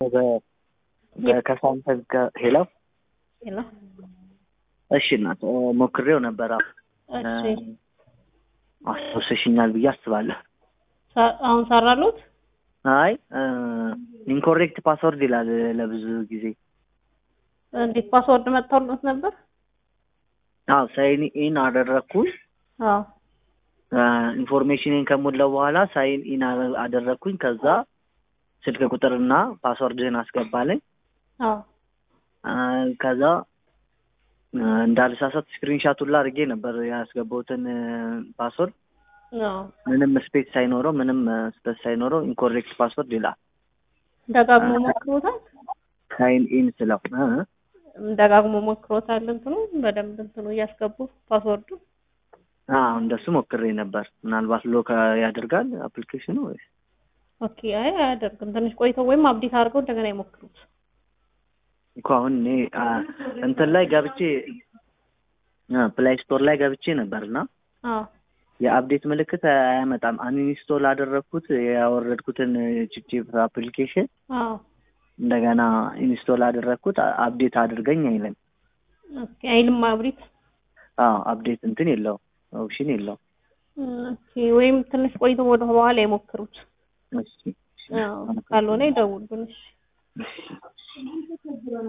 ከሳንተን ጋር ሄሎ ሄሎ እሺ እናት ሞክሬው ነበር። እሺ አስታውሰሽኛል ብዬ አስባለሁ። ሳ- አሁን ሰራሉት? አይ ኢንኮሬክት ፓስወርድ ይላል ለብዙ ጊዜ። እንዴት ፓስወርድ መጥተውለት ነበር? አዎ ሳይን ኢን አደረግኩኝ። አዎ ኢንፎርሜሽንን ከሞላው በኋላ ሳይን ኢን አደረግኩኝ። ከዛ ስልክ ቁጥርና ፓስወርድህን አስገባለኝ። አዎ አ፣ ከዛ አ፣ እንዳልሳሳት ስክሪንሻት ሁላ አድርጌ ነበር ያስገባሁትን ፓስወርድ አዎ ምንም ስፔስ ሳይኖረው ምንም ስፔስ ሳይኖረው ኢንኮሬክት ፓስወርድ ይላል። ደጋግሞ ሞክሮታል? ሳይን ኢን ስለው እ፣ ደጋግሞ ሞክሮታል። እንትኑ በደንብ እንትኑ እያስገቡ ፓስወርዱ አዎ እንደሱ ሞክሬ ነበር። ምናልባት ሎክ ያደርጋል አፕሊኬሽኑ ወይስ ኦኬ። አይ አያደርግም። ትንሽ ቆይተው ወይም አብዴት አድርገው እንደገና ይሞክሩት። እኮ አሁን እኔ አ፣ እንትን ላይ ገብቼ ፕላይ ስቶር ላይ ገብቼ ነበርና አዎ የአፕዴት ምልክት አያመጣም። አንኢንስቶል አደረግኩት ያወረድኩትን ቺፕቺፕ አፕሊኬሽን አዎ እንደገና ኢንስቶል አደረግኩት አፕዴት አድርገኝ አይልም። ኦኬ። አይልም አብሪት አዎ አፕዴት እንትን የለው ኦፕሽን የለው። ኦኬ። ወይም ትንሽ ቆይተው ወደ በኋላ ይሞክሩት። እሺ አዎ ካልሆነ ይደውሉን። እሺ እሺ